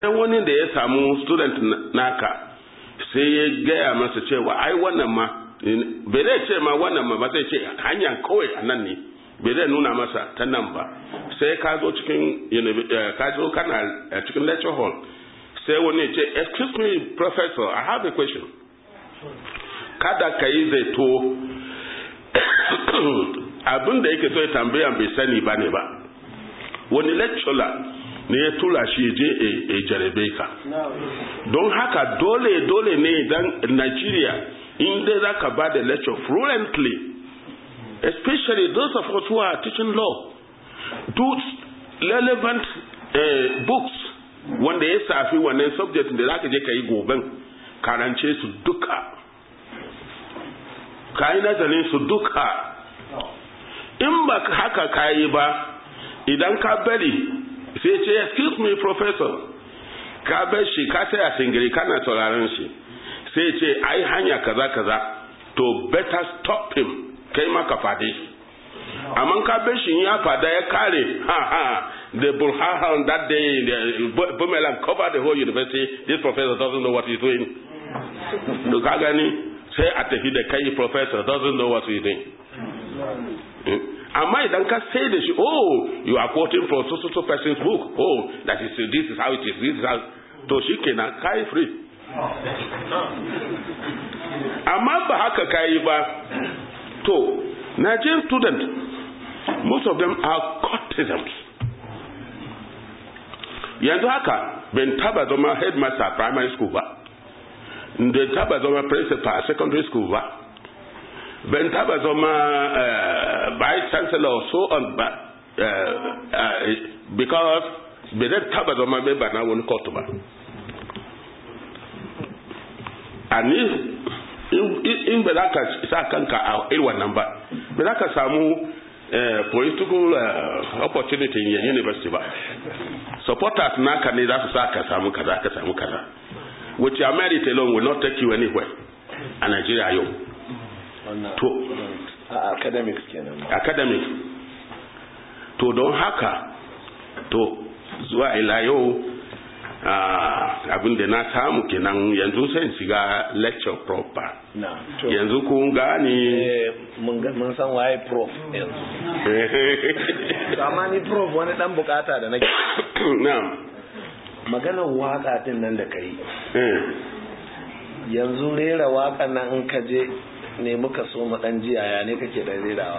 sai wani da ya samu student naka sai ya gaya masa cewa ai wannan ma bai zai ce ma wannan ma ba zai ce hanya kawai a nan ne bai zai nuna masa ta nan ba sai ka zo cikin ka zo kana cikin lecture hall sai wani ya ce excuse me professor i have a question kada ka yi zaito abin da yake so ya tambaya bai sani ba ne ba wani lecturer ne ya tura shi je a jarabe ka don haka dole dole ne idan Nigeria in dai za ka ba da lecture fluently especially those of us who are teaching law do relevant uh, books wanda ya safi wannan subject da za ka je ka yi goben karance su duka ka yi nazarin su duka in ba haka ka yi ba idan ka bari sai ce excuse me professor ka bar shi ka sai a singiri kana sauraron shi sai ce ai hanya kaza kaza to better stop him kai ma ka fade shi amma ka bar shi ya fada ya kare ha ha the burhan that day the bumelang cover the whole university this professor doesn't know what he's doing to ka gani sai a tafi da kai professor doesn't know what he's doing amma idan ka sai da shi oh you are quoting from so so so person's book oh that is this is how it is this is how to shi kenan kai free amma ba haka kai ba to Nigerian student most of them are courtesans yanzu haka ban taba zama headmaster primary school ba da taba zama principal secondary school ba ban taba zama uh, vice chancellor so on ba uh, uh, because bai zai taba zama member na wani court ba and in ba za ka sa kanka a irin wannan ba ba za ka samu political opportunity in university ba supporters naka ne za su sa ka samu kaza ka samu kaza which your merit alone will not take you anywhere a Nigeria yau to academics kenan academics to don haka to zuwa ila yau abin da na samu kenan yanzu sai shiga lecture proper yanzu kun gane mun san waye prof yanzu amma ni prof wani dan bukata da nake na'am maganar waka din nan da kai yanzu rera wakan nan in ka je ne muka so mu dan jiya ya ne kake da rerawa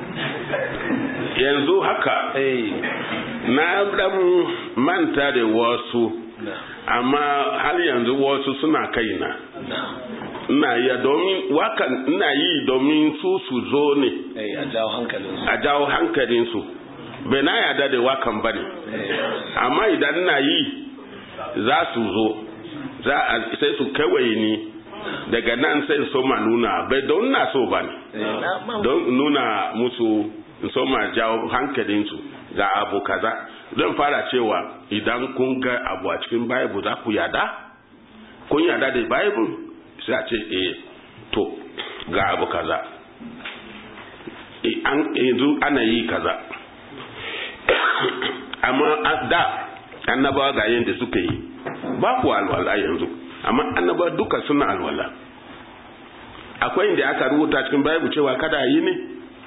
yanzu haka na dan manta da wasu amma har yanzu wasu suna kaina ina iya domin wakan ina yi domin su su zo ne a jawo hankalinsu a jawo hankalinsu bai na yada da wakan ba ne amma idan ina yi za su zo sai su kawai ni daga nan sai so ma nuna bai don na so ba ne don nuna musu so ma jawo hankalinsu ga abu kaza zan fara cewa idan kun ga abu a cikin bible za ku yada kun yada da bible sai a ce eh to ga abu kaza yanzu ana yi kaza amma da annabawa ga yadda suka yi ba ku alwala yanzu amma annaba duka suna alwala akwai inda aka rubuta cikin bible cewa kada yi ne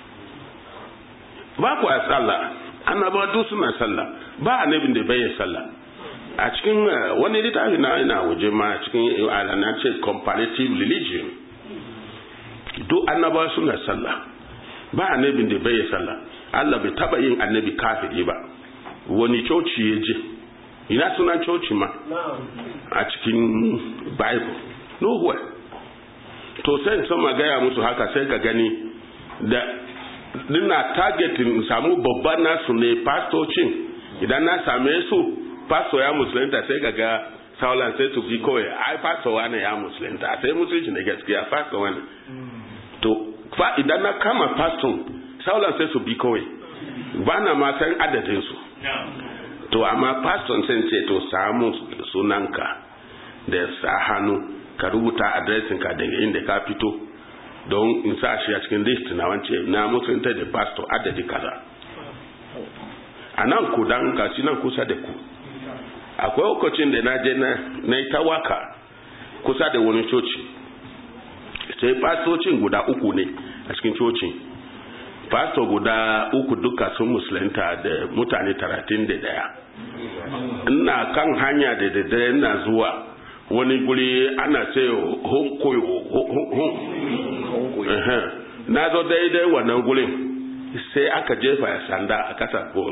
ba ku a sallah annaba duk suna sallah ba annabin da bai sallah a cikin wani littafi na ina waje ma cikin alana ce comparative religion duk annaba suna sallah ba annabin da bai sallah Allah bai taba yin annabi kafiri ba wani coci ya je ina sunan coci ma a cikin bible nowhere to sai sama gaya musu haka sai ka gani da dina targetin samu babban nasu ne pastocin idan na same su pastor ya musulunta sai ka ga saulan sai su fi kawai ai pastor wani ya musulunta sai musulunci ne gaskiya pastor wani to fa idan na kama pastor saulan sai su bi kawai ba na ma san adadin su to amma pastor sai ce to samu sunanka da sa hannu ka rubuta adresin ka daga inda ka fito don in sa shi a cikin list na wance na musulunta da pastor adadi kaza a nan ku dan gashi nan kusa da ku akwai lokacin da na je na yi ta waka kusa da wani coci sai fastocin guda uku ne a cikin cocin pastor guda uku duka sun musulunta da mutane talatin da daya ina kan hanya da daddare ina zuwa wani guri ana ce honkoyo na zo daidai wannan gurin sai aka jefa ya sanda a kasa ko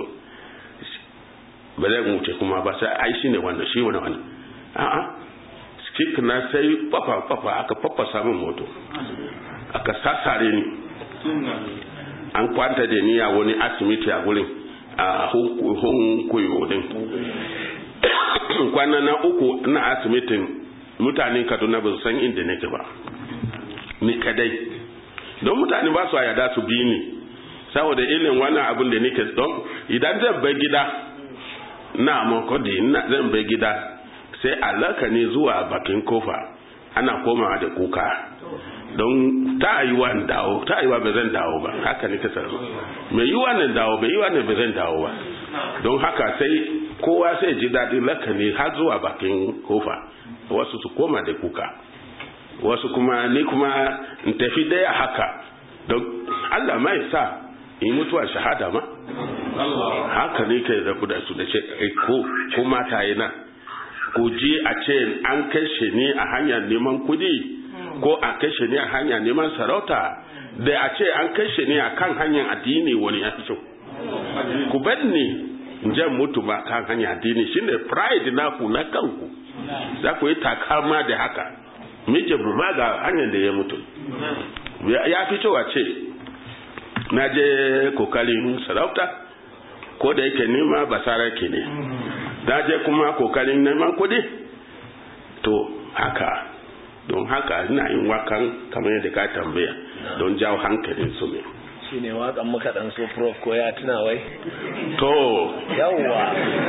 ba zai wuce kuma ba sai ai shi ne wannan shi wani wani a'a skik na sai fafa fafa aka fafa samun moto aka sassare ni an kwanta da ni a wani asibiti a gurin a hunkuyo din kwana na uku na asibitin mutanen kaduna ba su san inda nake ba ni kadai don mutane ba su a yada su bi ni saboda ilin wannan abin da nake don idan zan bai gida na makodi zan bai gida sai alaka ne zuwa bakin kofa ana komawa da kuka don ta yi wa dawo ta yi wa ba zan dawo ba haka ne kasar mai yi wa nan dawo bai yi wa nan ba zan dawo ba don haka sai kowa sai ji daɗin laka ne har zuwa bakin kofa wasu su koma da kuka wasu kuma ni kuma in tafi daya haka don Allah mai sa in mutuwa shahada ma haka ne kai da da su da ce ko ko mata yana ko ji a ce an kashe ni a hanyar neman kudi ko a kashe ni a hanyar neman sarauta da a ce an kashe ni a kan hanyar addini wani ya fi ku bar ni in jan mutu ba kan hanyar addini shine pride na ku na kanku za ku yi takama da haka mije ma ga hanyar da ya mutu ya fi cewa ce na je kokarin sarauta ko da yake nema basara ke ne na je kuma kokarin neman kudi to haka don haka ina yin wakan kamar yadda ka tambaya don jawo hankalin su ne shi ne wakan muka dan so prof ko ya tuna wai to yawwa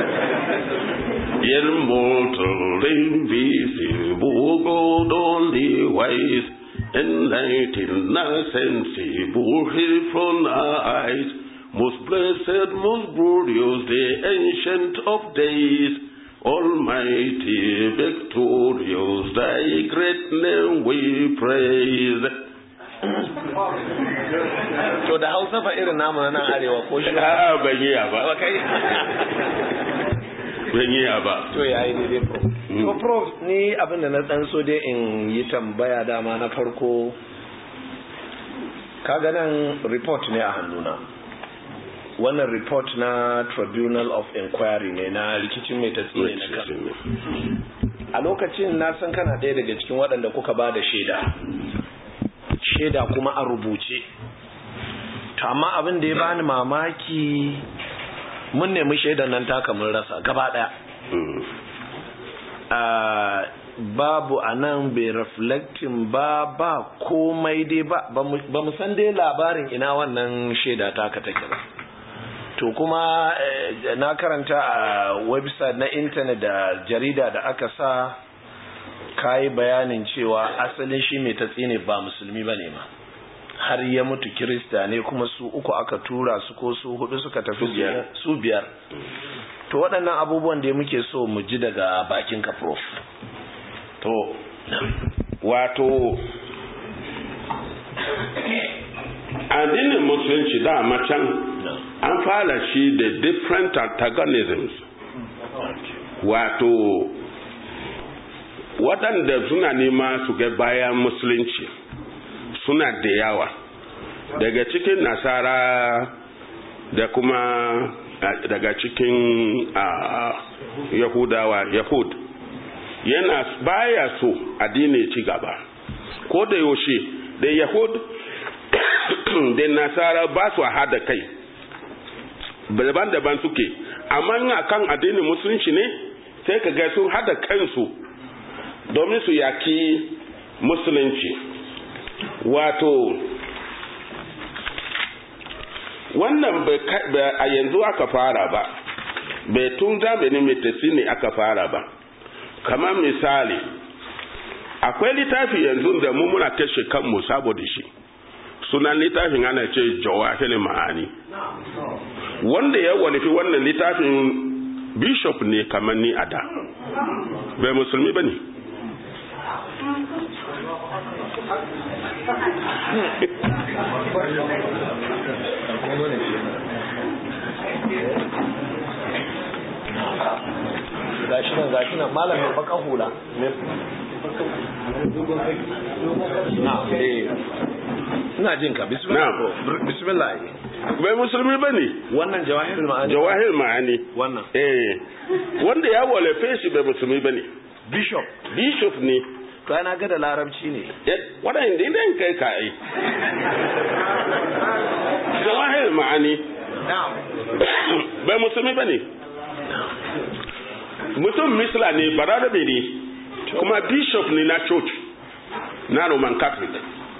immortal, invisible, God only wise, enlightened, sensible, hid from our eyes, most blessed, most glorious, the ancient of days, almighty, victorious, thy great name we praise. to da hausa fa irin namu na nan arewa ko shi a ban yi ba kai ban yi ba to ya yi daidai prof to prof ni abin da na dan so dai in yi tambaya dama na farko kaga nan report ne a hannuna wannan report na tribunal of inquiry ne na rikicin mai tasiri na kan a lokacin na san kana ɗaya daga cikin waɗanda kuka ba da shaida shaida kuma a rubuce to amma abin da ya bani mamaki mun nemi shaidan nan taka mun rasa gaba daya babu a nan bai reflecting ba ba komai dai ba ba mu san dai labarin ina wannan shaida taka take ba to kuma na karanta a website na intanet da jarida da aka sa kayi bayanin cewa asalin shi mai tatsi ne ba musulmi ba ne ma har ya mutu kirista ne kuma su uku aka tura su ko su hudu suka tafi su biyar to waɗannan abubuwan da muke so mu ji daga bakin ka prof to wato addinin musulunci dama can an fara shi da different antagonisms wato waɗanda suna nema su ga bayan musulunci suna da yawa daga cikin nasara da kuma daga cikin yahudawa yahud yana baya so addini ci gaba ko da yaushe da yahud da nasara ba su hada kai daban-daban suke amma kan addinin musulunci ne sai ka ga sun hada kansu domin su yaki musulunci wato wannan a yanzu aka fara ba bai tun zamanin metasi ne aka fara ba kamar misali akwai littafi yanzu da mu muna kashe kanmu saboda shi sunan littafin ana ce jawahir ma'ani wanda ya wanifi wannan littafin bishop ne kamar ni a da bai musulmi ba ne gashi nan gashi nan malam mai baka hula na eh ina jin ka bismillah Na'am. bismillah bai musulmi ba ne wannan jawahirul ma'ani jawahir ma'ani wannan eh wanda ya walafe shi bai musulmi ba ne bishop bishop ne to ana ga da larabci ne waɗanda idan kai ka yi jawahir ma'ani bai musulmi ba ne mutum misla ne bararabe ne kuma bishop ne na church na roman catholic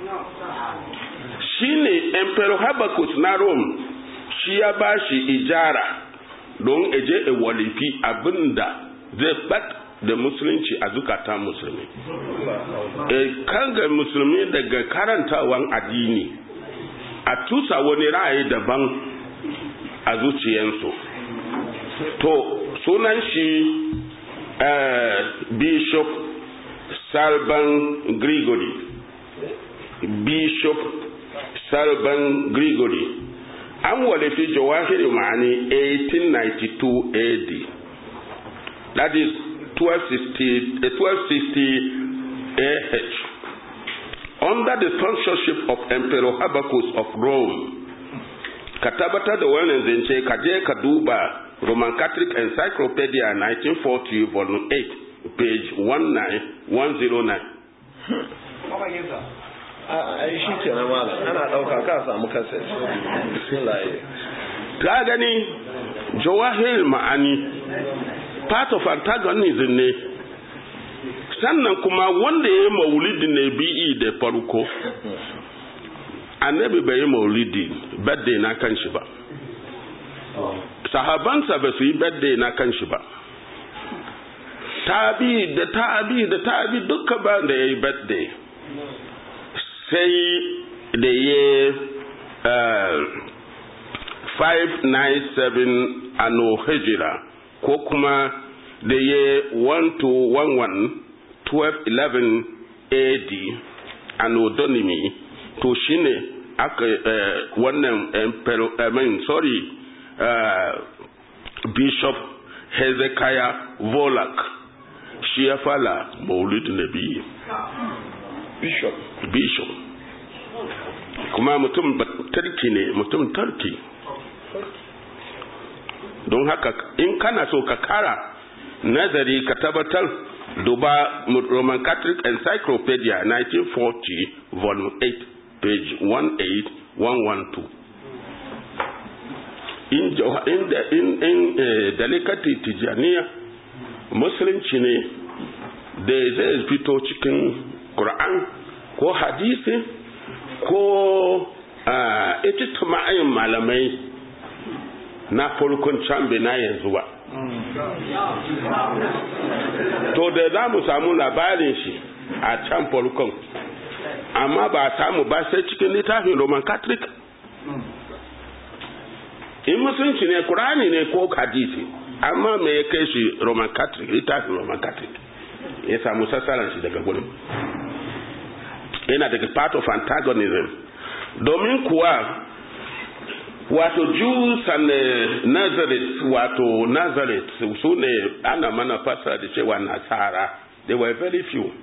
shi ne emperor habakkuk na rome shi ya ba shi ijara don eje e walifi abinda zai bat da musulunci a zukatan musulmi e kan ga musulmi daga karantawan addini a tusa wani ra'ayi daban a zuciyansu to sunan shi uh, bishop salban gregory bishop salban gregory an walifi jawahiri ma'ani 1892 AD that is 1260, uh, 1260 AH under the sponsorship of Emperor Habakkuk of Rome ka tabbatar da wannan zance ka je ka duba Roman Catholic Encyclopedia 1940 volume 8 page 19109 ai shi kenan malam ana dauka ka samu kaset bismillah ka gani jawahir ma'ani part of antagonism ne sannan kuma wanda ya yi maulidi ne bi'i da farko annabi bai yi maulidi birthday na kan shi ba sahabansa ba su yi birthday na kan shi ba tabi da tabi da tabi duka ba da ya yi birthday sai da ya uh, 597 ano hijira ko kuma da ya 1211 1211 AD anodonymy to shine aka uh, wannan emperor I mean, sorry uh, bishop Hezekiah Volak shi ya fala maulid nabi bishop bishop kuma mutum tarki ne mutum tarki don haka in kana so ka kara nazari ka tabbatar duba roman catholic encyclopedia 1940 volume 8 page 18112 in in in, in eh, dalikati tijaniya musulunci ne da zai fito cikin Qur'an ko hadisi ko ita ma'ayin malamai na farkon can na yanzu ba to da za mu samu labarin shi a can farkon amma ba samu ba sai cikin littafin roman catholic in musulunci ne kurani ne ko hadisi amma me ya kai shi roman catholic littafin roman catholic ya samu sassaran shi daga gudun yana daga part of antagonism domin kuwa wato Jews and uh, Nazareth wato Nazareth su ne ana mana fasa da cewa nasara they were very few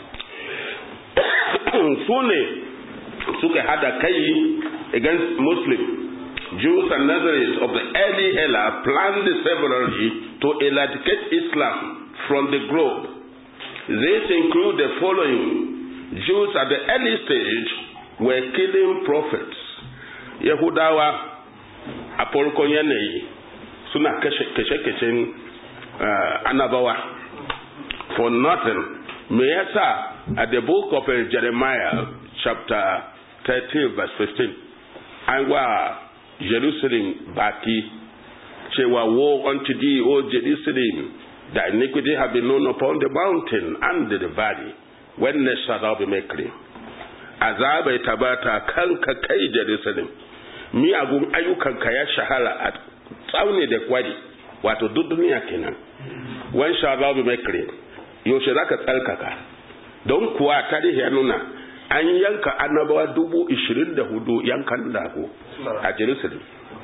su ne suka hada kai against Muslim Jews and Nazareth of the early era planned severally to eradicate Islam from the globe. This include the following. Jews at the early stage were killing prophets. Yahudawa a farkon yanayi suna kashe-kashen uh, annabawa for nothing. Me yasa at the book of uh, Jeremiah chapter 13 verse 15 an wa Jerusalem baki cewa woe unto thee, O Jerusalem, thy iniquity have been known upon the mountain and the valley. When shall thou be made clean? Azabai tabata kanka kai Jerusalem, miyagun ayyukanka ya shahara a tsauni da kwari, wato duk duniya kenan when shall thou be made clean yaushe za ka tsarkaka don kuwa tarihi ya nuna an yanka annabawa dubu ishirin da hudu yankan lago a jerusalem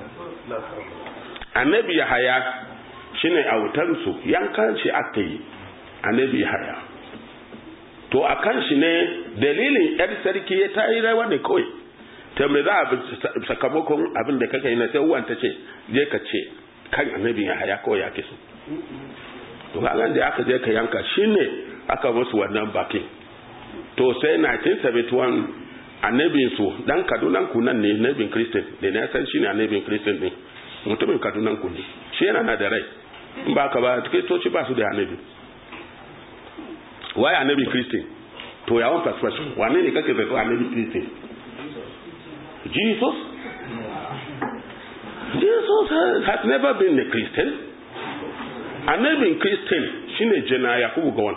annabi yahaya shine autansu yankan shi aka yi annabi yahaya to a kan shi ne dalilin yar sarki ya ta yi rawa ne kawai ta mai za a sakamakon abin da kaka yi na sai uwan ta ce je ka ce kan annabi yahaya kawai ya kisu to kagan da aka je ka yanka shine aka musu wannan bakin to sai 1971 annabin su dan kadunan ku nan ne annabin kristin da na san shine annabin kristin ne mutumin kadunan ku ne shi yana na da rai in ba ka ba kristoci ba su da annabi why annabi kristin to ya wan perspective wane ne kake zato annabi kristin jesus jesus has never been a christian annabin kristin shine jana yakubu gawan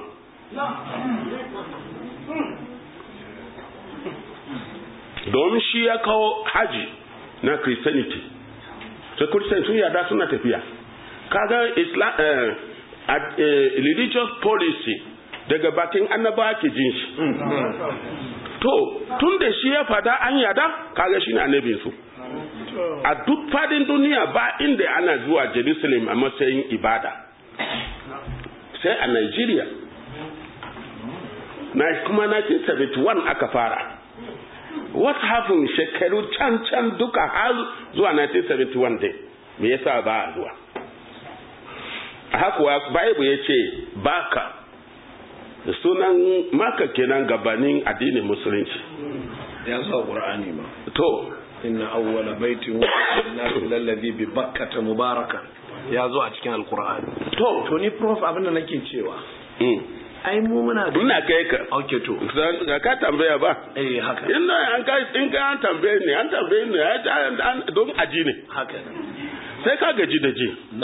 domin shi ya kawo haji na christianity sai christian sun yada suna tafiya kaga islam uh, uh, religious policy daga bakin annaba ke jin shi to tun da shi ya fada an yada kaga shi ne annabin su a duk fadin duniya ba inda ana zuwa jerusalem a matsayin ibada sai a nigeria na kuma 1971 aka fara what happened shekaru can can duka har zuwa 1971 dai me yasa ba a zuwa hakuwa bible ya ce baka sunan maka kenan gabanin addinin musulunci ya zo qur'ani ma to inna awwala baitin nasu lallabi bi bakkata mubarakan ya zo a cikin alqur'ani to to ni prof abin da nake cewa ai mu muna da ina kai ka okay to ga ka tambaya ba eh haka ina an kai in ka an tambaye ne an tambaye ne an don aji ne haka sai ka gaji da ji na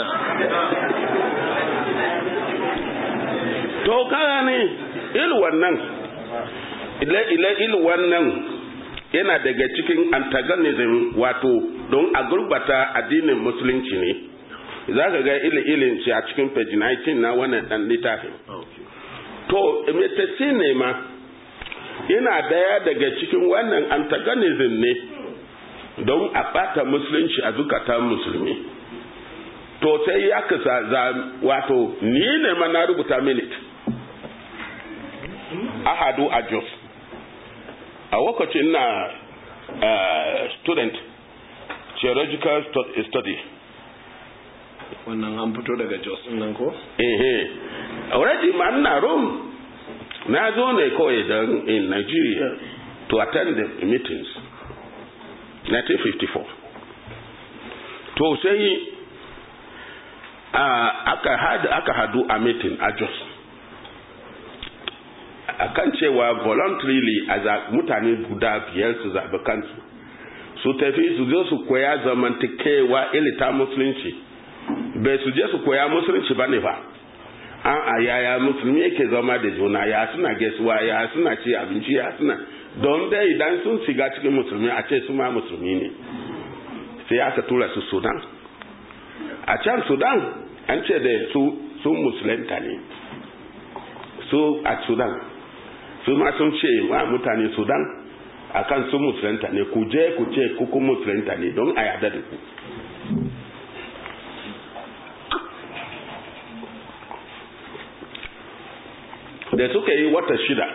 to kaga ne il wannan ile ile il wannan yana daga cikin antagonism wato don a gurbata addinin musulunci ne za ka ga ile ilin shi a cikin page 19 na wannan dan littafin to metasi ne ma yana daya daga cikin wannan antagonism ne don a bata musulunci a zukatan musulmi to sai ya kasa za wato ni ne ma na rubuta minute ahadu a jos a lokacin na uh, student theological study wannan an fito daga jos nan ko ehe already ma ina rome na zo ne kawai don in nigeria to attend the meetings 1954 to sai uh, aka hadu aka hadu a meeting a jos akan cewa voluntarily a mutane guda biyar su zaɓi kansu su tafi su zo su koya zamantakewa ilita musulunci bai su je su koya musulunci ba ne ba an a yaya musulmi yake zama da juna ya suna gaisuwa ya suna ci abinci ya suna don dai idan sun shiga cikin musulmi a ce su ma musulmi ne sai aka tura su sudan a can sudan an ce da su sun musulunta ne su a sudan su ma sun ce wa mutane sudan a kan sun musulunta ne ku je ku ce kuku musulunta ne don a yada da ku da suka yi wata shida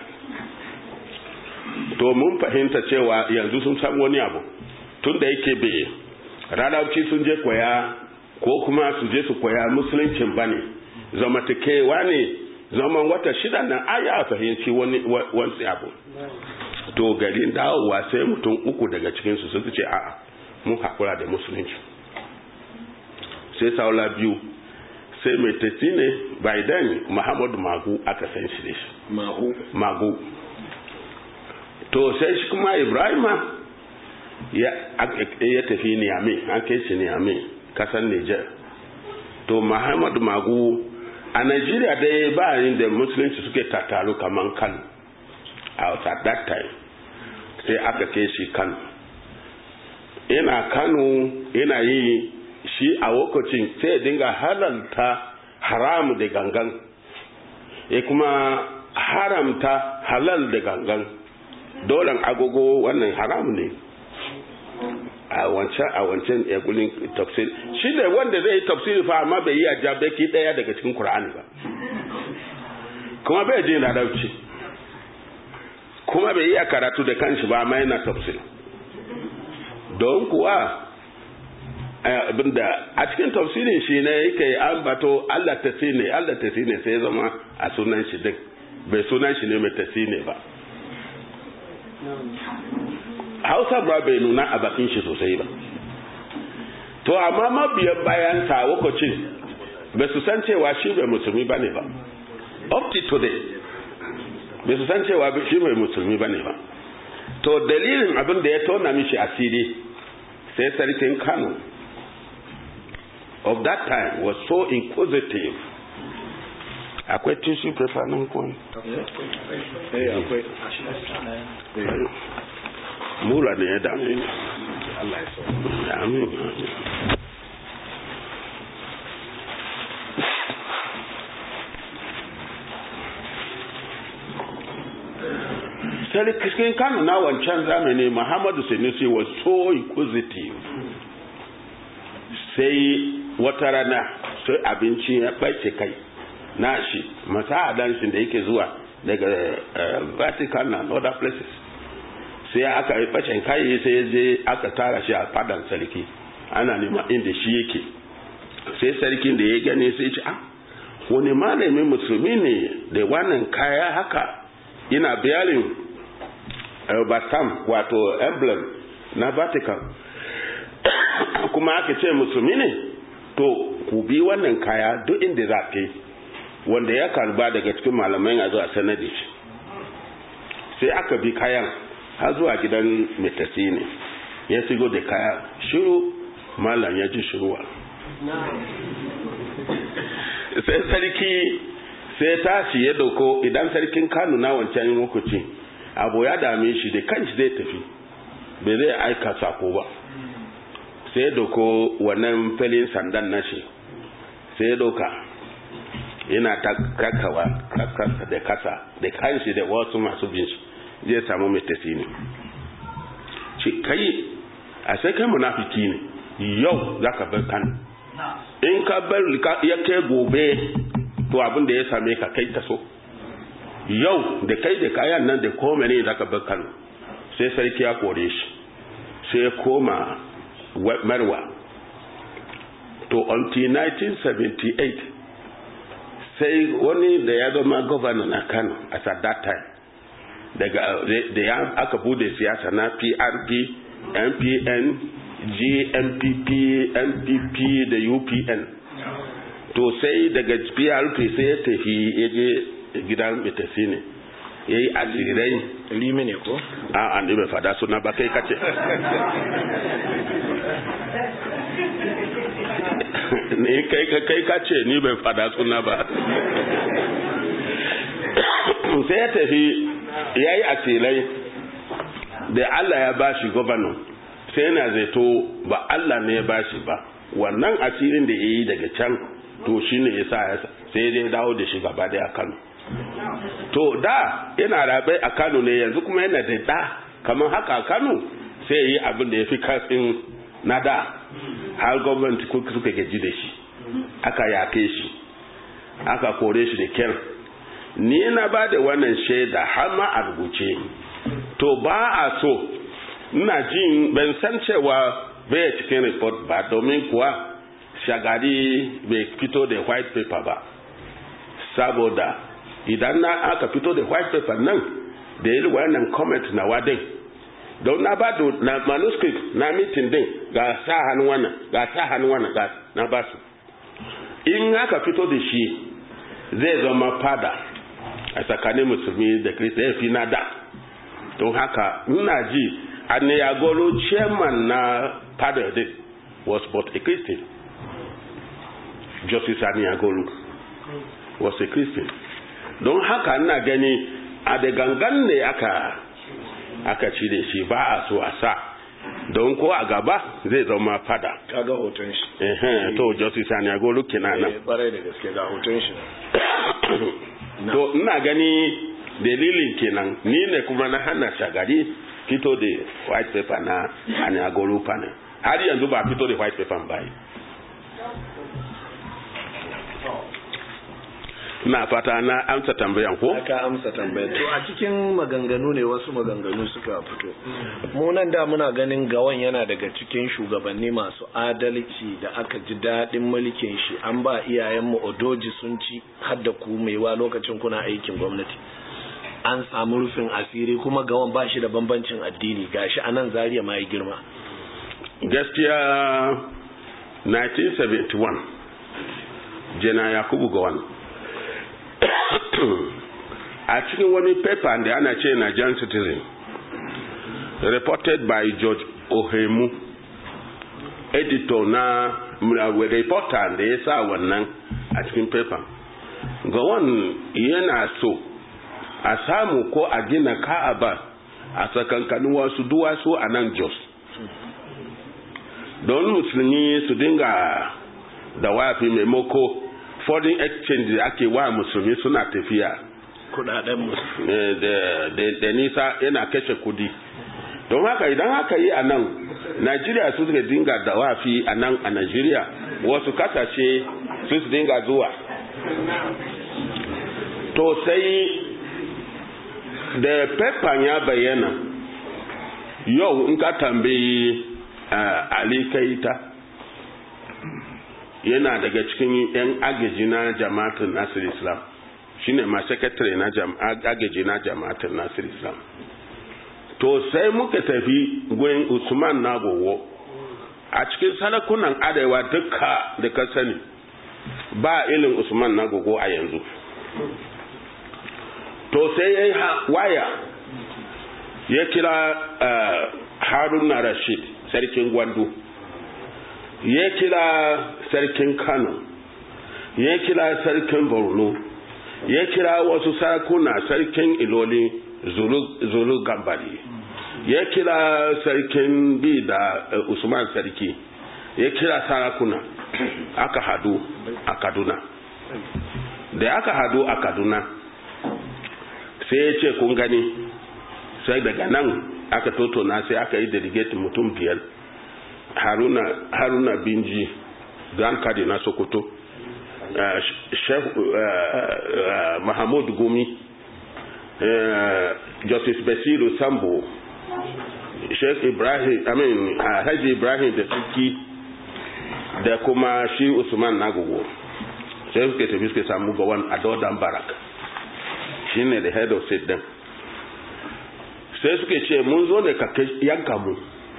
to mun fahimta cewa yanzu sun san wani abu tun da yake bai radauci sun je koya ko kuma su je su koya musuluncin ba ne zamantakewa ne zaman wata shida nan aya fahimci wani wani abu to garin dawowa sai mutum uku daga cikinsu su ce a'a mun hakura da musulunci sai saula biyu sai mai tafi ne by then muhammadu magu aka san shi da shi mahu magu to sai shi kuma ibrahima ya, ya tafi niyame an kai shi niyame kasan niger to muhammadu magu a nigeria dai ba yin da musulunci suke tattaru kaman kano at that time sai aka kai shi kano yana kano yana yi shi a lokacin sai dinga halalta haram da gangan ya kuma haramta halal da gangan dolan agogo wannan haram ne a wancan a wancan yagulin tafsir shi ne wanda zai yi tafsir fa amma bai yi a jabeki daya daga cikin Qur'ani ba kuma bai je larabci kuma bai yi a karatu da kanshi ba amma yana tafsir don kuwa abinda a cikin tafsirin shi ne yake ambato Allah ta ne Allah ta ne sai zama a sunan shi din bai sunan shi ne mai ta ne ba hausa ba bai nuna a bakin shi sosai ba to amma mabiyan bayan sa lokacin bai su san cewa shi bai musulmi bane ba up to today bai su san cewa shi bai musulmi bane ba to dalilin abin da ya tona mishi asiri sai sarkin kano of that time was so inquisitive akwai tissue paper nan kuwa akwai mura ne ya dame ni Allah ya so amin sarkin kano na wancan zamani muhammadu sanusi was so inquisitive sai wata rana sai abinci ya ɓace kai na shi masa shi da yake zuwa daga vatican and other places sai aka yi bacin kayi sai ya je aka tara shi a fadan sarki ana nema inda shi yake sai sarkin da ya gane sai ce ah wani malamin musulmi ne da wannan kaya haka ina biyarin basam wato emblem na vatican kuma aka ce musulmi ne to ku bi wannan kaya duk inda za ka wanda ya karba daga cikin malamai a zuwa sanadi shi sai aka bi kayan har zuwa gidan metasi ne ya sigo da kaya shiru malam ya ji shiruwa sai sarki sai tashi ya dauko idan sarkin kano na wancan lokaci abu ya dame shi da kanshi zai tafi bai zai aika sako ba sai ya dauko wannan filin sandan nashi sai ya dauka yana ta kakawa da kasa da kanshi da wasu masu bin shi zai samu mai tafi ne ce kai a sai kai munafiki ne yau za ka bar kano in ka bar ya kai gobe to abin da ya same ka kai taso yau da kai da kayan nan da kome ne za ka bar kano sai sarki ya kore shi sai koma marwa to until 1978 sai wani da ya zama governor na kano at that time daga da ya aka bude siyasa na PRP, MPN, GMPP, MPP da UPN. To sai daga PRP sai ya tafi ya je gidan mitafi ne. Ya yi asirai. Limi ne ko? A an bai fada suna ba kai kace. Ni kai kai kace ni bai fada suna ba. Sai ya tafi ya yi asilai da Allah ya ba shi gwamnan sai yana zato ba Allah ne ya ba shi ba wannan asirin da ya yi daga can to shi ne ya sa sai dai dawo da shi gaba da Kano to da yana rabai a Kano ne yanzu kuma yana da da kamar haka a Kano sai ya yi abin da ya fi kasin na da har gwamnati suka gaji da shi aka yake shi aka kore shi da kyar ni na ba da wannan shaida har ma a rubuce to ba a so ina jin ban san cewa bai cikin report ba domin kuwa shagari bai fito da white paper ba saboda idan na aka fito da white paper nan da yi wannan comment na wadin don na ba da na manuscript na meeting din ga sa hannu wannan ga sa hannu wannan ga na ba su in aka fito da shi zai zama fada a tsakanin musulmi da kirista ya fi na da don haka ina ji aniyagoro chairman na fada din was but a christian justice aniyagoro was a christian don haka ina gani a da gangan ne aka aka ci da shi ba a so a sa don ko a gaba zai zama fada kaga hoton shi Ehe, to justice sani agolu kenan nan eh kwarai da gaske ga hoton shi to ina gani dalilin kenan ni ne kuma na hana shagari fito da white paper na ani agolu panel har yanzu ba fito da white paper ba na fata na amsa tambayan ko aka amsa tambayar to a cikin maganganu ne wasu maganganu suka fito mu nan da muna ganin gawan yana daga cikin shugabanni masu adalci da aka ji daɗin mulkin shi an ba iyayenmu odoji sun ci har da ku maiwa lokacin kuna aikin gwamnati an samu rufin asiri kuma gawan ba shi da bambancin addini gashi a nan zariya ma ya girma gaskiya 1971 jana yakubu gawan a cikin wani paper da ana ce Nigerian Citizen reported by George Ohemu editor na reporter da ya sa wannan a cikin paper gawan yana so a samu ko a gina ka'aba a tsakankanin wasu duwatsu a nan Jos don musulmi su dinga da wafi maimako foreign exchange da ake wa musulmi suna tafiya kudaden mu da nisa yana kashe kudi don haka idan haka yi a nan najeriya su suka dinga da wafi a nan a najeriya wasu kasashe su su dinga zuwa to sai da pepper ya bayyana yau in ka tambayi uh, ali kaita yana daga cikin 'yan agaji na jama'atin nasir islam shine ma secretary na agaji na jama'atin nasir islam to sai muka tafi gurin usman nagowo a cikin salakunan arewa duka da ka sani ba ilin usman nagogo a yanzu to sai ya yi waya ya kira uh, haruna rashid sarkin gwandu ya kira sarkin kano ya kira sarkin borno ya kira wasu sarakuna sarkin iloli zulu, zulu gambari ya kira sarkin bi da uh, usman sarki ya kira sarakuna aka hadu a kaduna da aka hadu a kaduna sai ya ce kun gani sai daga nan aka totona sai aka yi delegate mutum biyar haruna, haruna binji grand kadi na sokoto uh, chef uh, uh, mahamud gumi uh, justice basiru sambo sheikh ibrahim i mean uh, haji ibrahim da suki da kuma shi usman nagogo sai suke tafi suke samu gawan a dodan barak shi ne the head of state din sai suke ce mun zo ne ka yanka mu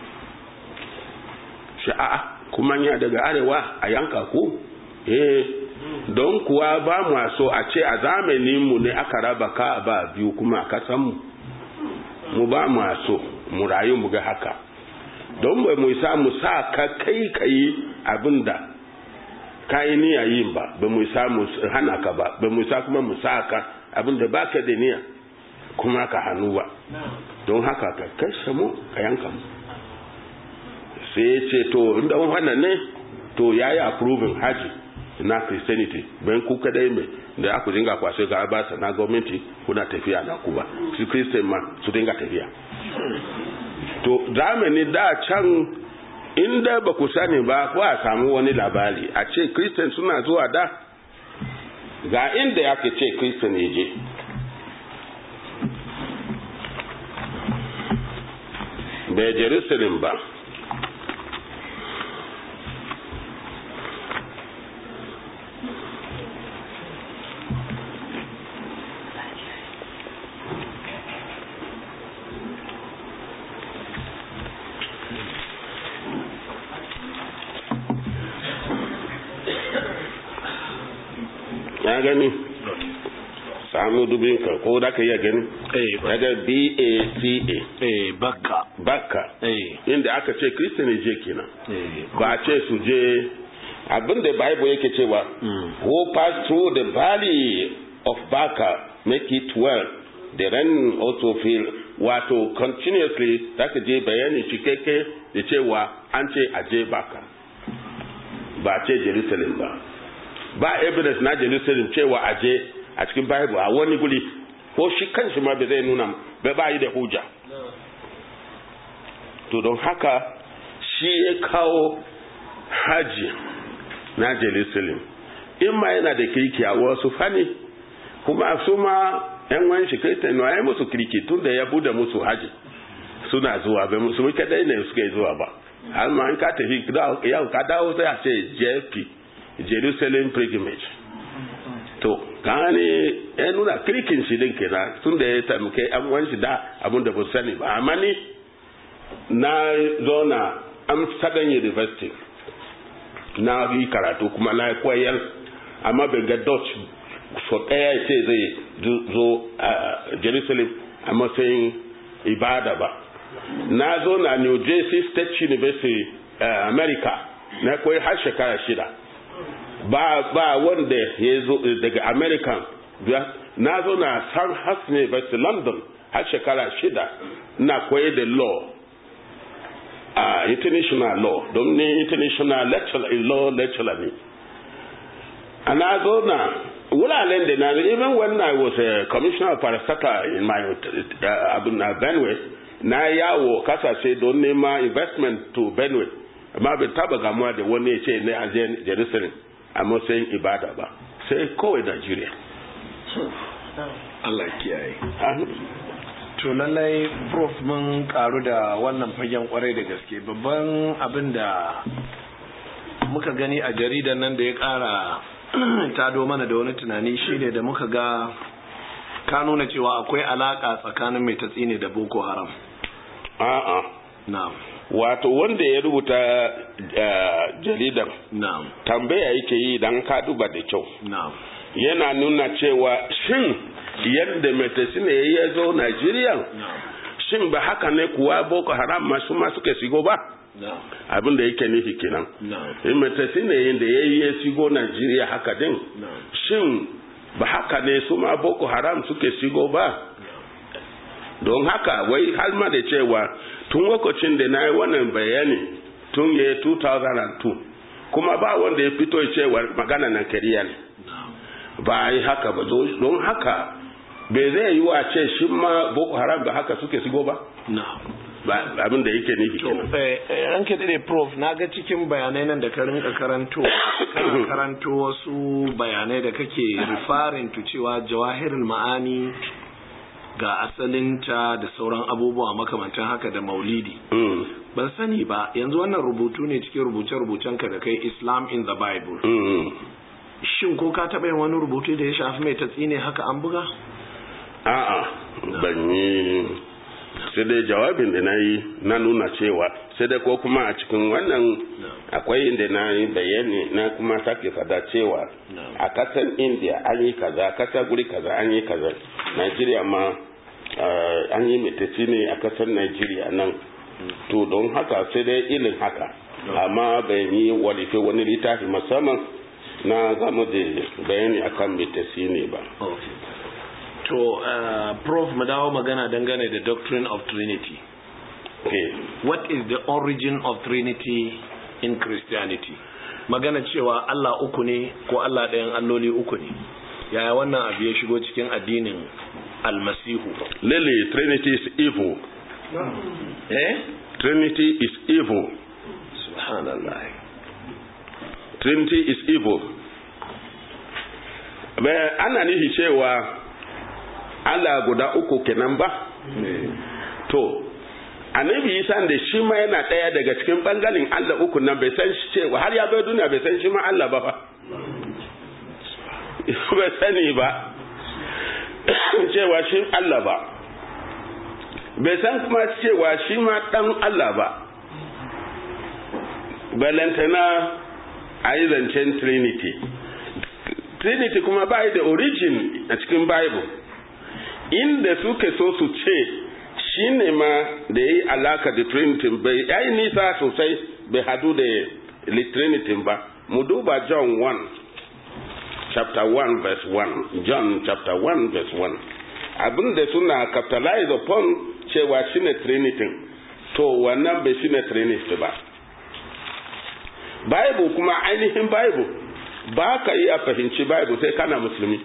shi a'a kuma ya daga arewa a yanka ku eh don kuwa ba mu so a ce a zamanin mu ne aka raba ka ba biyu kuma a kasan mu mu ba mu so mu rayu mu ga haka don bai mu sa mu sa ka kai kai abinda kayi niyya yin ba ba mu sa mu hana ka ba ba mu sa kuma mu sa ka abinda baka da niyya kuma ka hannu ba don haka ka kashe mu ka yanka mu sai ya ce to inda wannan ne to ya yi approving haji na christianity bayan ku kadai mai da aku dinga kwashe ga abasa na gwamnati kuna tafiya na ku ba su christian ma su dinga tafiya to zamani da can inda ba ku sani ba ko a samu wani labari a ce christian suna zuwa da ga inda ya ke ce christian ya je bai jerusalem ba ya gani samu dubin ka ko da ka iya gani daga b-a-c-a eh bakka bakka eh inda aka ce kristian je kenan eh ba a ce su je abinda bible yake cewa who pass through the valley of Baca make it well the rain also fill wato continuously za ka je bayani cikakke da cewa an ce a je baka ba ce jerusalem ba ba evidence na jerusalem cewa a je a cikin bible a wani guri ko shi kanshi ma bai zai nuna bai ba yi da hujja to don haka shi ya kawo haji na jerusalem in ma yana da kirki a wasu fani kuma su ma yan wani shi kai tanu ya musu kirki tun da ya bude musu haji suna zuwa bai musu kadai ne suke zuwa ba har ma in ka tafi yau ka dawo sai a ce jp jerusalem pilgrimage to gane ya nuna kirkin shi din kenan tun da ya taimake an wani shi da abin da ba sani ba amma ni na zo na amsterdam university na yi karatu kuma na koyar amma ban ga dutch so ɗaya ce zai zo a jerusalem a matsayin ibada ba na zo na new jersey state university uh, america na koyi har shekara shida ba ba wanda ya zo daga american na zo na san has university london har shekara shida na koyi da law a uh, international law don ne international lecturer law lecturer ne ana zo na wuraren da na even when I was a commissioner of parastatal in my uh, abin na Benue na yawo kasashe don nema investment to Benue amma bai taba gamuwa da wani ya ce ne a Jerusalem a matsayin ibada ba sai kawai Nigeria Allah kiyaye to lallai prof mun karu da wannan fagen kwarai da gaske babban abin da muka gani a jaridan nan da ya kara tado mana da wani tunani shine da muka ga ka nuna cewa akwai alaka tsakanin mai tatsine da boko haram a'a na'am wato wanda ya rubuta jaridar na'am tambaya yake yi dan ka duba da kyau na'am yana nuna cewa shin yadda mai tatsine ya zo Najeriya shin ba haka ne kuwa boko haram masu ma suka shigo ba abin da yake nufi kenan in matasi ne yadda ya yi ya shigo najeriya haka din shin ba haka ne su ma boko haram suke shigo ba don haka wai har ma da cewa tun lokacin da na yi wannan bayani tun ya 2002 kuma ba wanda ya fito cewa magana na kariya ne ba yi haka ba don haka bai zai yi wa ce shi ma boko haram ba haka suke shigo ba abin da yake nufi kenan ranke dade prof na ga cikin bayanai nan da ka rinka karanto kana karanto wasu bayanai da kake referring to cewa jawahirul ma'ani ga asalinta da sauran abubuwa makamantan haka da maulidi ban sani ba yanzu wannan rubutu ne cikin rubuce-rubucen ka da kai islam in the bible shin ko ka taɓa yin wani rubutu da ya shafi mai tatsi ne haka an buga a'a ban yi sai dai jawabin da na yi na nuna cewa sai dai ko kuma a cikin wannan akwai inda na yi bayani na kuma sake fada cewa a kasan india an yi kaza kasa guri kaza an yi kaza nigeria ma an yi metaci ne a kasar nigeria nan to don haka sai dai ilin haka amma bai yi walife wani littafi musamman na zama da bayani akan metaci ne ba To, uh, Prof, mu dawo magana dangane da doctrine of Trinity. Okay. What is the origin of Trinity in Christianity? Magana cewa Allah uku ne ko Allah ɗayan alloli uku ne. Yaya wannan abu ya shigo cikin addinin almasihu? Lily, Trinity is evil. Eh? Trinity is evil. Subhanallah. Trinity is evil. ana nihi cewa Allah guda uku kenan ba? To, annabi Isa da shi ma yana ɗaya daga cikin ɓangaren Allah uku nan bai san shi cewa har ya bai duniya bai san shi ma Allah ba fa. Bai sani ba, cewa shi Allah ba. Bai san kuma cewa shi ma ɗan Allah ba. Balantana a yi zancen Trinity. Trinity kuma ba da origin a cikin Bible. inda suke so su ce shi ne ma da ya yi alaka da trinity bai ya yi nisa sosai bai hadu da trinity ba mu duba john 1 chapter 1 verse 1 john chapter 1 verse 1 abin da suna capitalize upon cewa shine trinity to wannan bai shine trinity ba bible kuma ainihin bible ba ka iya fahimci bible sai kana musulmi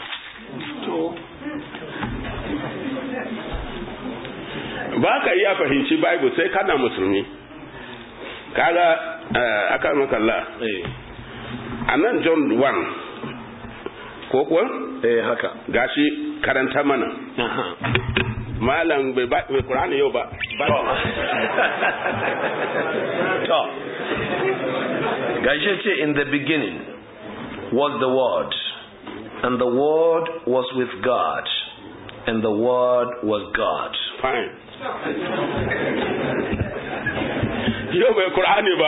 ba ka iya fahimci bible sai kana musulmi kaga aka makalla a nan john 1 ko kuwa eh haka gashi karanta mana malam bai ba bai qur'ani yau ba to gashi ce in the beginning was the word and the word was with god and the word was god fine yau bai qur'ani ba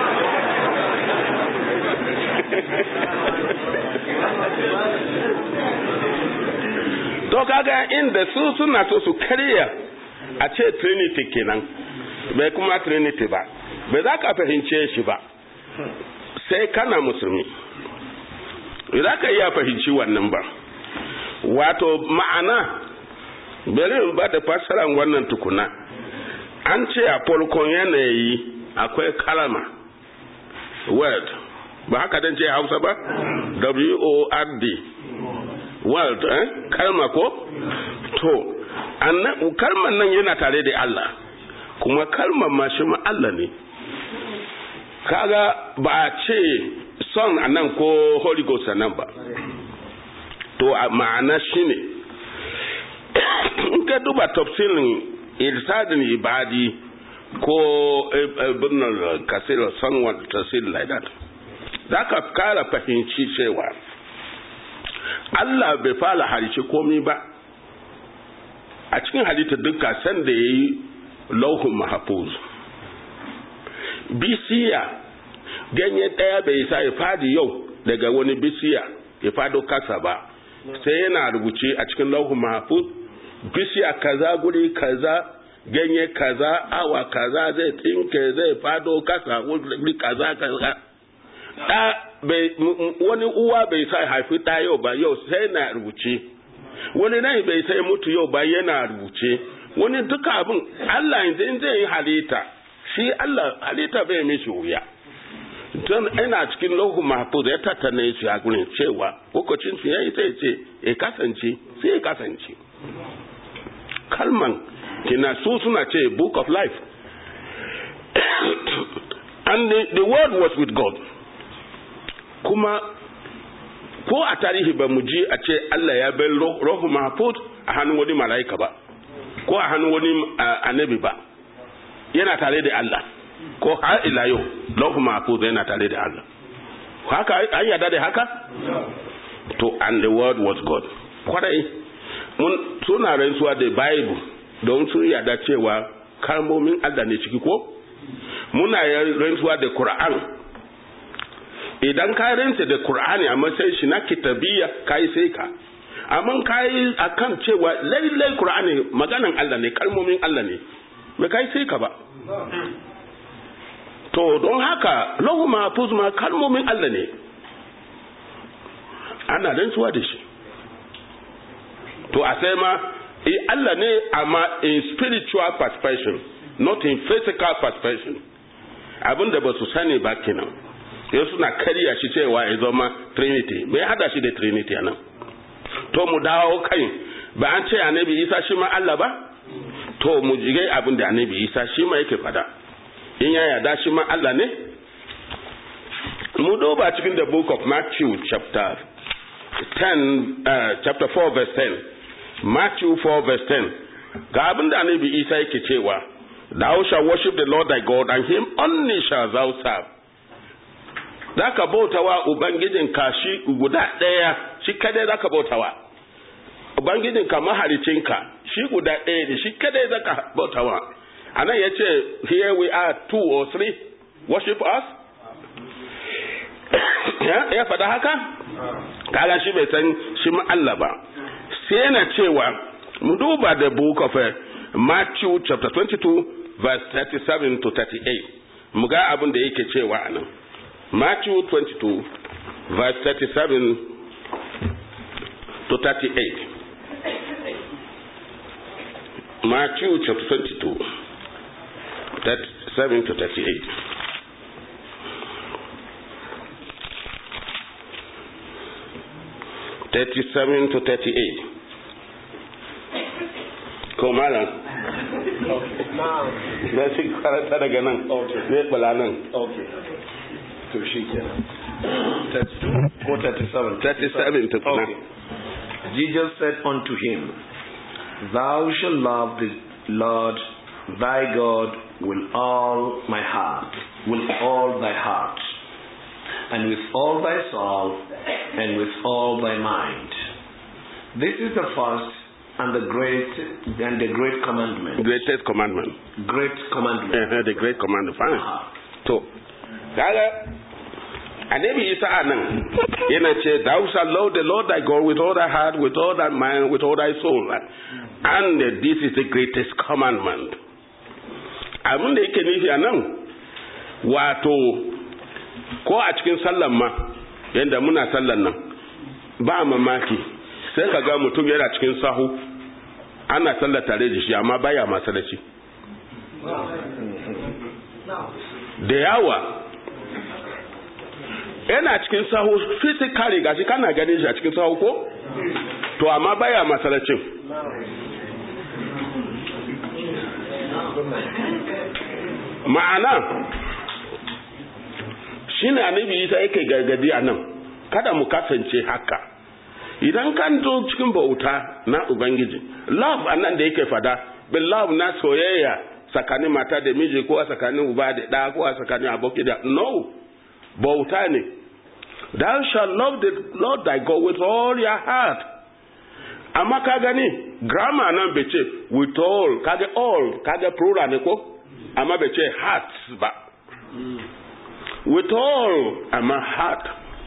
to kaga inda su suna so su karya a ce trinity kenan bai kuma trinity ba bai za ka fahimce shi ba sai kana musulmi za ka iya fahimci wannan ba wato ma'ana bari in ba da fassarar wannan tukuna an ce a farkon yanayi akwai kalama word ba haka dan ce hausa ba w-o-r-d world eh? kalma ko to kalman nan yana tare da Allah kuma kalmar ma shi ma Allah ne kaga ba a ce son a nan ko holy ghost a nan ba to ma'ana shi ne in ka duba tafsirin irsadin ibadi ko birnin kasir sanwan tafsir like that za ka kara fahimci cewa Allah bai fara harice komi ba a cikin halitta duka sanda ya yi lauhun mahafuz bisiya ganye ɗaya bai sa ya fadi yau daga wani bisiya ya fado kasa ba sai yana rubuce a cikin lauhun mahafuz bisiya kaza guri kaza ganye kaza awa kaza zai tsinke zai fado kasa wuri kaza kaza da wani uwa bai sa haifi ɗa yau ba yau sai na rubuce wani nan bai sai mutu yau ba yana rubuce wani duka abin Allah yanzu in zai yi halitta shi Allah halitta bai mishi wuya don ina cikin lahu mahfuz ya tattana shi a gurin cewa lokacin su yayi sai ce ya kasance sai ya kasance kalman kina su suna ce book of life and the, the word was with God kuma ko a tarihi ba mu ji a ce Allah ya bai rohu mahfuz a hannun wani mala'ika ba ko a hannun wani annabi ba yana tare da Allah ko har ila yau rohu mahfuz yana tare da Allah haka an yada da haka to and the word was God kwarai mun suna rantsuwa da bible don sun yada cewa kalmomin Allah ne ciki ko muna rantsuwa da Qur'an idan ka rinsa da Qur'ani a matsayin shi na kitabiya kai sai ka amma kai akan cewa lailai Qur'ani maganan Allah ne kalmomin Allah ne me kai sai ka ba to don haka lahu mahfuz ma kalmomin Allah ne ana rantsuwa da shi to a sai ma Allah ne amma in spiritual perspective not in physical perspective abinda ba su sani ba kenan yau suna karya shi cewa ya zama trinity mai hada shi da trinity nan to mu dawo kai ba an ce annabi isa shi ma Allah ba to mu jigai abin da annabi isa shi ma yake fada in ya yada shi ma Allah ne mu duba cikin the book of Matthew chapter 10 uh, chapter 4 verse 10 Matthew 4 verse 10 ga abin da annabi isa yake cewa thou shall worship the Lord thy God and him only shall thou serve za ka bautawa Ubangijinka shi guda ɗaya shi kadai za ka bautawa Ubangijinka mahalicinka shi guda ɗaya ne shi kadai za ka bautawa a nan ya ce here we are two or three worship us ya faɗa haka kaga shi bai san shi Allah ba sai yana cewa mu duba da book of Matthew chapter 22 verse 37 to 38 mu ga abin da yake cewa a nan Matthew 22, verse 37 to 38. Matthew chapter 22, 37 to 38. Thirty-seven to thirty-eight. Ko malam. Na shi karanta daga nan. Zai bala nan. Okay. To shi kenan. 32 ko 37? 37 to Okay. Jesus said unto him, Thou shalt love the Lord thy God with all my heart, with all thy heart, and with all thy soul, and with all thy mind. This is the first and the great and the great commandment. Greatest commandment. Great commandment. Eh, the great commandment. Fine. Ah. To, kaga annabi isa a nan yana ce thou shalt love the lord thy god with all thy heart with all thy mind with all thy soul and this is the greatest commandment abin da yake nufi a nan wato ko a cikin sallan ma yadda muna sallan nan ba mamaki sai ka ga mutum yana cikin sahu ana sallar tare da shi amma baya masalaci da yawa yana cikin sahu physically gashi kana ganin shi a cikin sahu ko to amma baya masalacin ma'ana shine annabi isa yake gargadi a nan kada mu kasance haka idan kan zo cikin bauta na ubangiji love a nan da yake fada bin love na soyayya tsakanin mata da miji ko a tsakanin uba da ɗa ko a tsakanin aboki da no bauta ne thou shall love the lord thy god with all your heart amma ka gani grammar nan bai ce with all kage all kage plural ne ko amma bai ce heart ba with all amma heart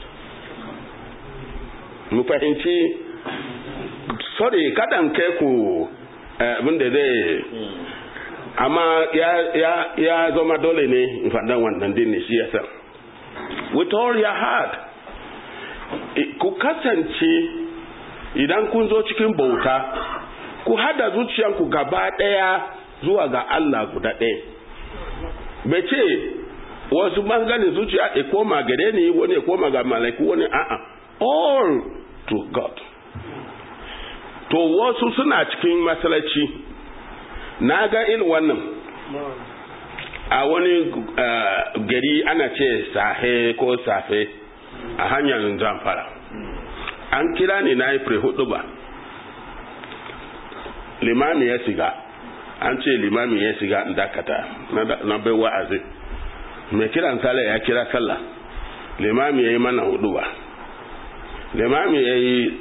mu fahimci sorry kadan kai ku abin da zai amma ya, ya, ya zama dole ne in faɗan wannan din ne shi yasa with all your heart ku kasance idan kun zo cikin bauta ku hada zuciyanku gaba ɗaya zuwa ga Allah guda ɗaya bai ce wasu bangaren zuciya ya koma gare ni wani ya koma ga malaiku wani a'a all to God to wasu suna cikin masalaci na ga irin wannan a wani uh, gari ana ce sahe ko safe a hanyar zamfara an kira ni na yi hudu ba limami ya siga an ce limami ya siga in dakata na bai wa'azi mai kiran sallah ya kira sallah limami ya yi mana hudu ba limami ya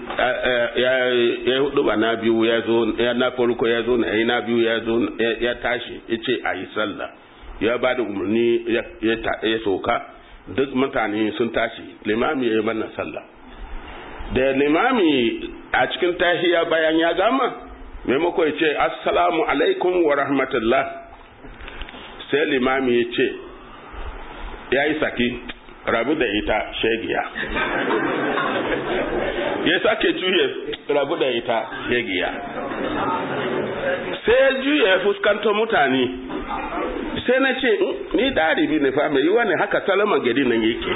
yi hudu ba na biyu ya zo ya na farko ya zo na yi na biyu ya zo ya tashi ya ce a yi sallah ya ba da umarni ya soka duk mutane sun tashi limami ya yi mana sallah da limami a cikin tahiya bayan ya gama maimako ya ce assalamu alaikum wa rahmatullah sai limami ya ce ya yi saki rabu da ita shegiya ya sake juye rabu da ita shegiya sai ya juye ya fuskanto mutane sai na ce ni daribi ne fa mai yiwa ne haka salama gari nan yake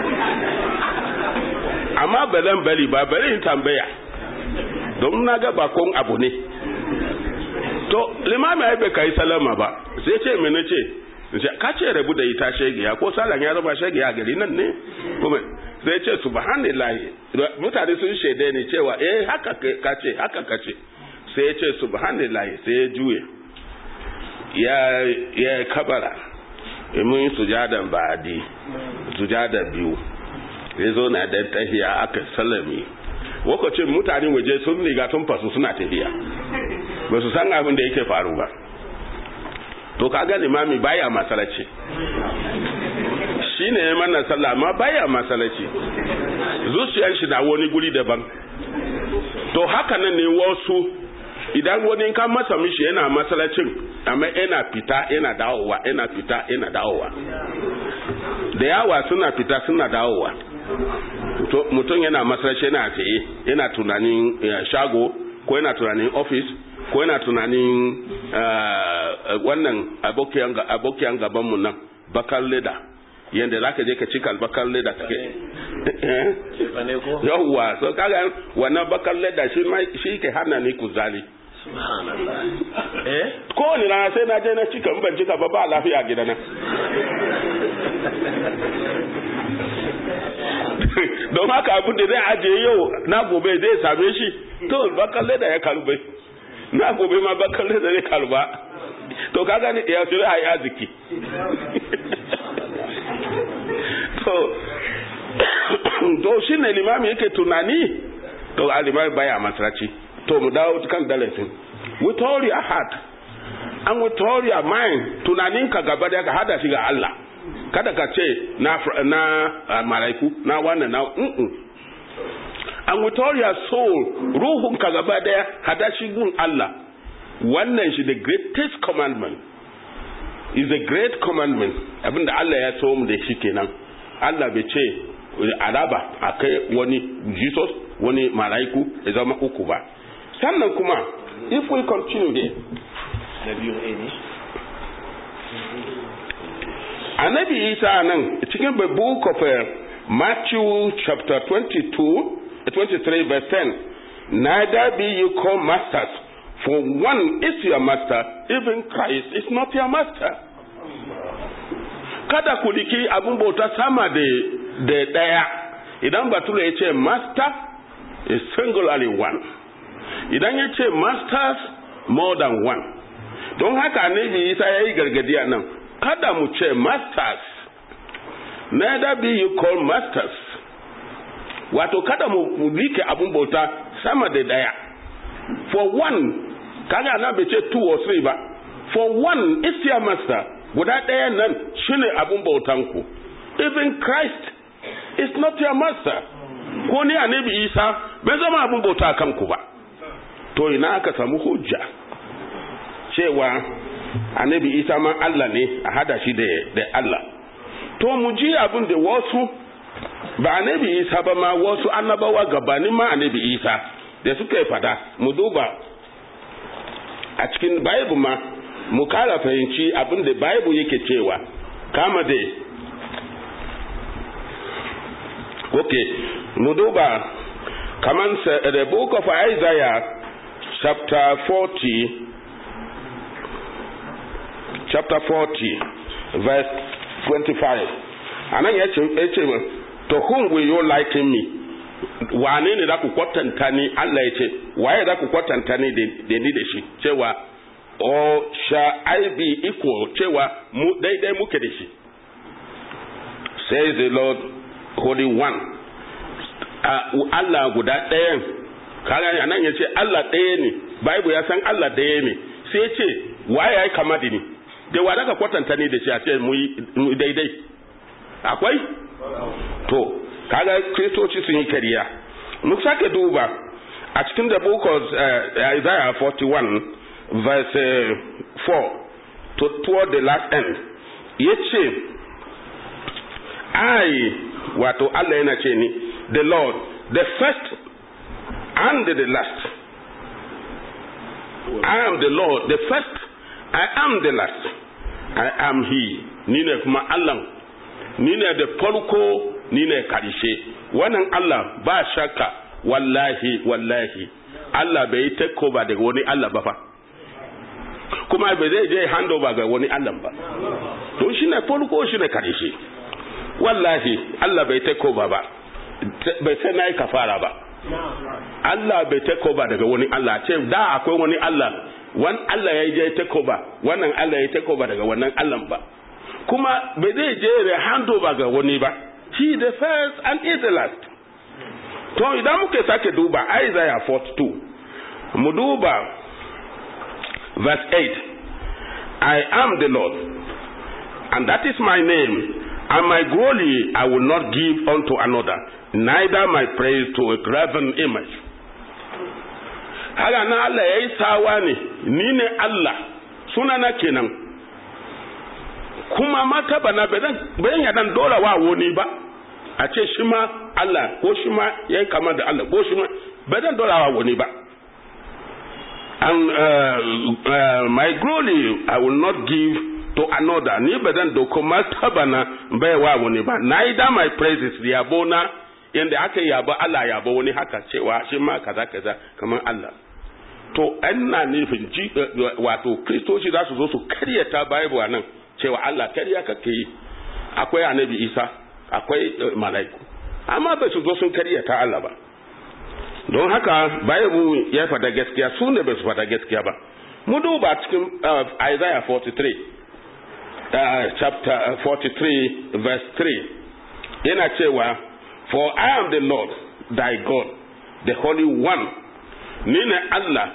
amma balan bari ba bari in tambaya don na ga bakon abu ne to limami ai bai kai salama ba sai ce me nace ka ce rabu da ita shegiya ko salan ya zama shegiya gari nan ne kuma sai ce subhanallahi mutane sun shaide ni cewa eh haka ka ce haka ka ce sai ya ce subhanallahi sai ya juye ya ya kabara mun sujadan ba'adi sujada biyu ya zo na da tahiya aka sallami lokacin mutane waje sun riga tun fasu suna tafiya ba su san abin da yake faru ba to kaga limami baya masalaci shine ya mana sallah amma baya masalaci zuciyar shi na wani guri daban to haka nan ne wasu idan wani ka masa mishi yana masalacin amma yana fita yana dawowa yana fita yana dawowa da yawa suna fita suna dawowa mutum yana masalaci yana tsaye yana tunanin shago ko yana tunanin office ko yana tunanin wannan abokiyan gabanmu nan bakar leda yadda za ka je ka cika bakar leda take yawwa so kaga wannan bakar leda shi ke hana ni kuzari kowane rana sai na je na cika ban cika ba ba lafiya gidana don haka abin da zai ajiye yau na gobe zai same shi to bakar leda ya kalbe na gobe ma bakar leda zai kalba to kaga ni ya shirya a yi arziki to to shi ne limami yake tunani to alimami baya masraci to mu dawo kan dalasin with all your heart and with all your mind tunaninka gaba da ka hada shi ga Allah kada ka ce na na uh, malaiku na wannan na mm -mm. and with all your soul ruhun ka gaba daya hada shi gun Allah wannan shi the greatest commandment is a great commandment abinda Allah ya so mu da shi kenan Allah bai ce alaba a kai wani Jesus wani malaiku ya zama uku ba sannan kuma if we continue here na biyu ne annabi isa nan cikin the book of uh, matthew chapter 22 23 verse 10 neither be you called masters for one is your master even christ is not your master kada ku liki abin bauta sama da da daya idan bature ya ce master is singularly one idan ya ce masters more than one don haka annabi isa ya yi gargadi a nan kada mu ce masters neither be you call masters wato kada mu rike abun bauta sama da daya for one kaga na bai ce two or three ba for one is your master guda ɗaya nan shine abun bautan ku even christ is not your master ko ni annabi isa bai zama abun bauta kanku ba to ina aka samu hujja cewa annabi isa ma Allah ne a hada shi da Allah to mu ji abin da wasu ba annabi isa ba ma wasu annabawa gabanin ma annabi isa da suka yi fada mu duba a cikin bible ma mu kara fahimci abin da bible yake cewa kama da ok mu duba kaman the book of isaiah chapter 40 chapter 40 verse 25 anan ya ce to whom will you liken me wane ne za ku kwatanta ni Allah ya ce waye za ku kwatanta ni da ni da shi cewa or shall I be equal cewa mu daidai muke da shi says the Lord Holy One uh, Allah guda ɗayan kaga anan ya ce Allah ɗaya ne Bible ya san Allah ɗaya ne sai ya ce waye ya yi kama da ni da wa daga kwatanta ne da shi a ce mu daidai akwai to kaga kristoci sun yi kariya mu sake duba a cikin da book of uh, Isaiah 41 verse uh, 4 to toward the last end yace I wato Allah yana ce ni the Lord the first and the last I am the Lord the first I am the last I am he ni ne kuma Allah ni ne da farko ni ne karshe wannan Allah ba shakka wallahi wallahi Allah bai yi takeover daga wani Allah ba fa kuma bai zai je handover ga wani Allah ba to shi ne farko shi ne karshe wallahi Allah bai takeover ba bai sai na yi kafara ba Allah bai takeover daga wani Allah ce da akwai wani Allah wani Allah ya je takeover wannan Allah ya takeover daga wannan Allah ba kuma bai zai je da handover ga wani ba he the first and is the last to idan muke sake duba Isaiah 42 mu duba verse 8 I am the Lord and that is my name and my glory I will not give unto another neither my praise to a graven image haka na Allah ya yi sawa ne ni ne Allah sunana kenan kuma mataba na bayan ya dan dora wa wani ba a ce shi ma Allah ko shi ma ya yi kama da Allah ko shi ma ba dan dora wa wani ba and uh, uh, my glory I will not give to another ni ba zan doko martaba na baiwa wani ba neither my praises yabo na yanda aka yabo Allah yabo wani haka cewa shi ma kaza kaza kamar Allah to ina nufin ji wato kristoci za su zo su karyata bible nan cewa Allah karya kake yi akwai annabi Isa akwai mala'iku amma ba su zo sun karyata Allah ba don haka bible ya fada gaskiya su ne ba su fada gaskiya ba mu duba cikin Isaiah 43 uh, chapter 43 verse 3 yana cewa for I am the Lord thy God the holy one ni ne Allah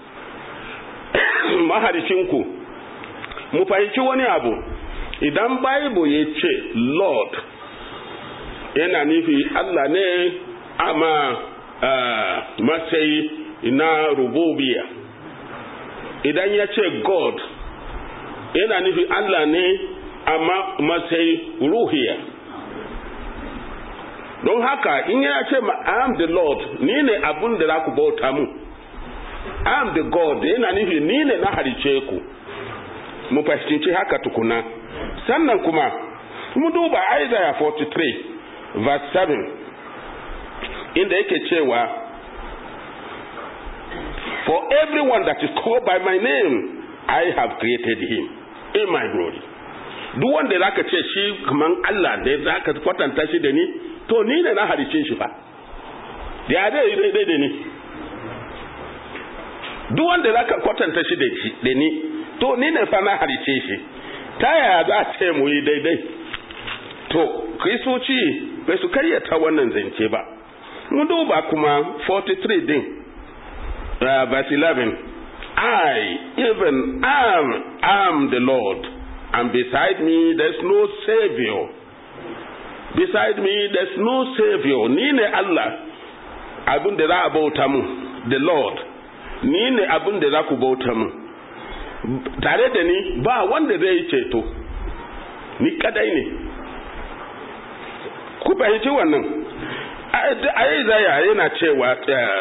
maharicinku mu fahimci wani abu idan bible ya ce Lord yana nufi Allah ne ama uh, matsayi na rububiya idan ya ce God yana nufi Allah ne amma matsayi ruhiya don haka in ya ce I am the Lord ni ne abun da za ku bauta mu I am the God yana nufi ni ne na harice ku mu fahimci haka tukuna sannan kuma mu duba Isaiah 43 verse 7 inda yake cewa for everyone that is called by my name I have created him in my glory duk wanda zaka ce shi kaman Allah da zaka kwatanta shi da ni to ni ne na halice shi fa ya dai dai da ni duk wanda zaka kwatanta shi da shi da ni to ni ne fa na halice shi ta yaya za a ce mu yi daidai to kristoci bai su karyata wannan zance ba mu duba kuma 43 din uh, verse 11 I even am am the Lord and beside me there's no savior beside me there's no savior ni ne Allah abin da za a bauta mu the Lord ni ne abin da za ku bauta mu tare da ni ba wanda zai ceto ni kadai ne ku fahimci wannan a yi zaya yana cewa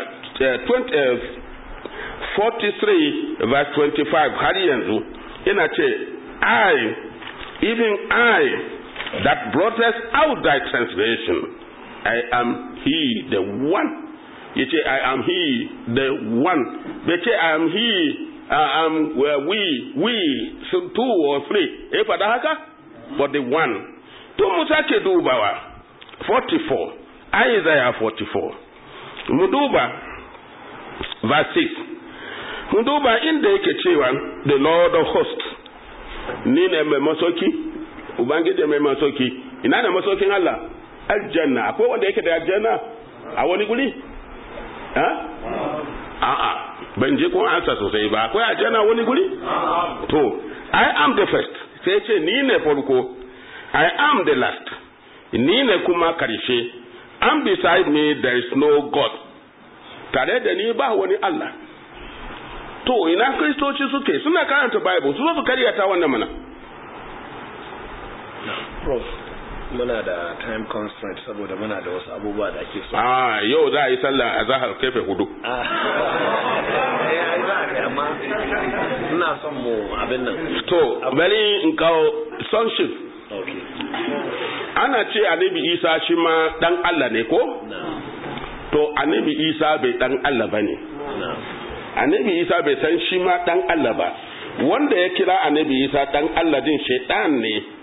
43 verse 25 har yanzu yana ce I even I that brought us out thy transgression I am he the one yace I am he the one bai ce I am he I am where we we so two or three eh fada haka but the one to mu sake dubawa 44 Isaiah 44 mu duba verse 6 mu duba inda yake cewa the Lord of hosts ni ne mai masoki ubangiji mai masoki ina ne masokin Allah aljanna akwai wanda yake da aljanna a wani guri ha a'a ban je kun ansa sosai ba akwai aljanna wani guri to i am the first sai ce ni ne farko i am the last ni ne kuma karshe and beside me there is no god tare da ni ba wani Allah to ina kristoci suke suna karanta bible su zo su karyata wannan mana prof muna da time constraint saboda muna da wasu abubuwa da ake so ah yau za a yi sallah a zahar kefe hudu amma ina son mu abin nan to bari in kawo sonship okay ana ce annabi isa shi ma dan Allah ne ko na to annabi isa bai dan Allah bane na annabi isa bai san shi ma dan Allah ba wanda ya kira annabi isa dan Allah din shaitan ne